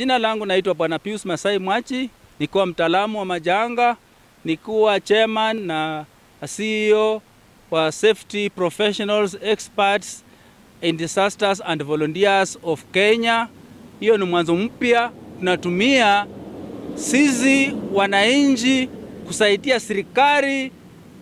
Jina langu naitwa Bwana Pius Masai Mwachi, nikuwa mtaalamu wa majanga, nikuwa chairman na CEO wa Safety Professionals Experts in Disasters and Volunteers of Kenya. Hiyo ni mwanzo mpya, tunatumia sisi wananchi kusaidia serikali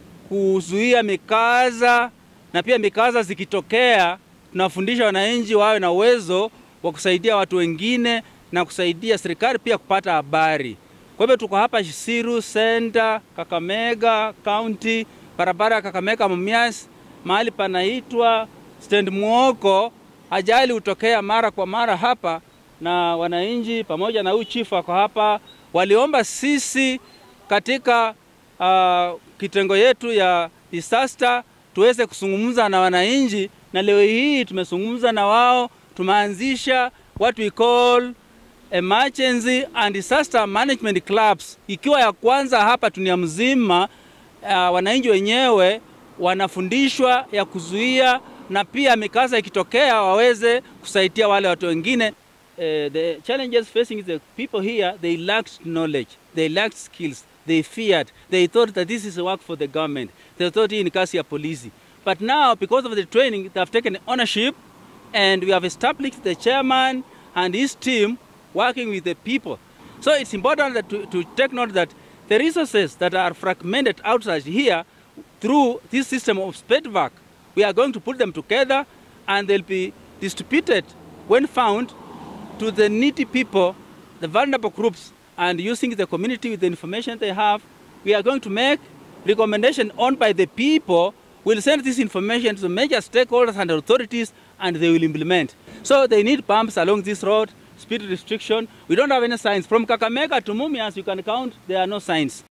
kuzuia mikaza, na pia mikaza zikitokea, tunafundisha wananchi wawe na uwezo wa kusaidia watu wengine na kusaidia serikali pia kupata habari. Kwa hivyo tuko hapa Shisiru Center, Kakamega County, barabara ya Kakamega Mumias, mahali panaitwa Stand Muoko. Ajali hutokea mara kwa mara hapa, na wananchi pamoja na huyu chifu wako hapa, waliomba sisi katika uh, kitengo yetu ya disaster tuweze kuzungumza na wananchi, na leo hii tumezungumza na wao, tumeanzisha what we call emergency and disaster management clubs, ikiwa ya kwanza hapa dunia mzima. Uh, wananchi wenyewe wanafundishwa ya kuzuia na pia mikasa ikitokea waweze kusaidia wale watu wengine. Uh, the challenges facing the people here, they lacked knowledge, they lacked skills, they feared, they thought that this is a work for the government, they thought hii ni kazi ya polisi. But now because of the training they have taken ownership and we have established the chairman and his team working with the people. So it's important that to, to take note that the resources that are fragmented outside here through this system of SPEDVAC, we are going to put them together and they'll be distributed when found to the needy people, the vulnerable groups, and using the community with the information they have, we are going to make recommendation on by the people. We'll send this information to the major stakeholders and authorities, and they will implement. So they need pumps along this road, speed restriction. We don't have any signs. From Kakamega to Mumias, you can count, there are no signs.